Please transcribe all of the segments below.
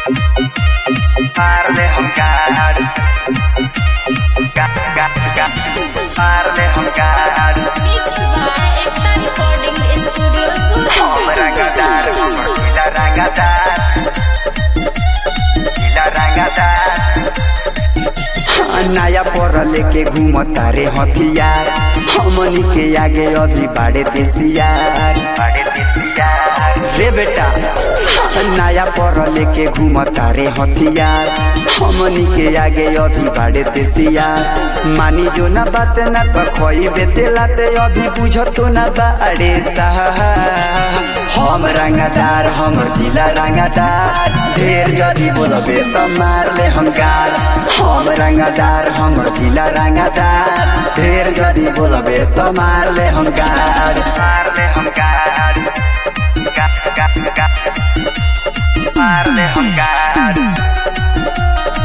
Parle हम गाड़ गा गा गा Parle हम गाड़ Mix by Ekta Recording Studio Surat. हम रंगदार हमर गीला रंगदार गीला रंगदार नया पर लेके घूमता रे हथियार हमनी के आगे अभी बाड़े देसियार बड़े देसियार रे बेटा नया पर लेके घूमता रे हथियार हमनी के आगे अभी बाड़े देसियार मानी जो ना बात ना तो खोई बेतेला ते अभी बुझतो ना बाड़े साहा हम रंगदार हमर जिला रंगदार ढेर जदी बोलबे तो मार ले हम गाल हम रंगदार हमर जिला रंगदार ढेर जदी बोलबे तो मार ले हम गाल Parle हम गाड़ गा गा गा Parle हम गाड़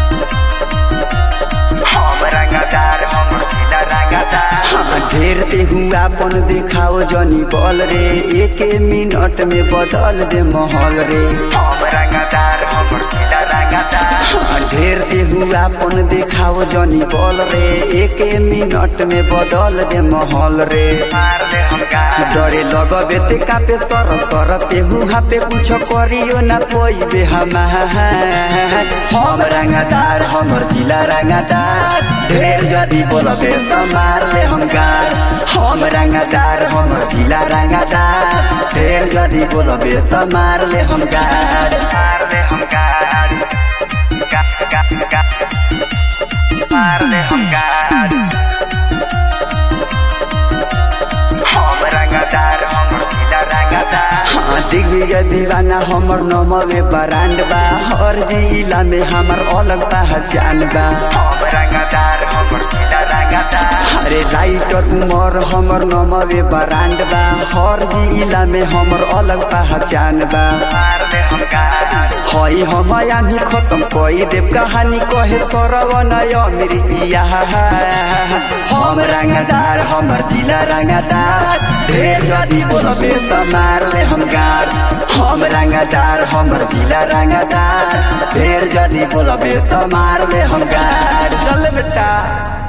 हम रंगदार हमर गीला रंगदार हाँ, ढेर ते हुआ अपन दिखाओ जनी बल रे एक मिनट में बदल दे माहौल रे हम रंगदार हमर गीला रंगदार हाँ, ढेर ते हुआ अपन दिखाओ जनी बल रे एक मिनट में बदल दे माहौल रे Parle हम गाड़ डरे लगबे ते कापे सर सर ते हुआ पे कुछ करियो ना पोइबे हमार हम रंगदार हमर जिला रंगदार ढेर जदी बोलबे तो मार ले हम गार हम रंगदार हमर जिला रंगदार ढेर जदी बोलबे तो मार ले हम गार Parle हम गाड़ गा गा गा Parle हम गाड़ हम रंगदार हमर गीला रंगदार हाँ दिग्विजय दीवाना हमर नमवे ब्रांड बा हर जिला में हमर अलग पहचान बा हम रंगदार हमर गीला रंगदार अरे राइटर उमर हमर नमवे ब्रांड बा हर जिला में हमर अलग पहचान बा Parle हम गाड़ हई हम यानी खत्म कई देव कहानी कहे सरवन अमृतिया हम रंगदार हमर जिला रंगदार ढेर जदी बोलबे त मार ले हम गार हम रंगदार हमर जिला रंगदार ढेर जदी बोलबे त मार ले हम गार चल बेटा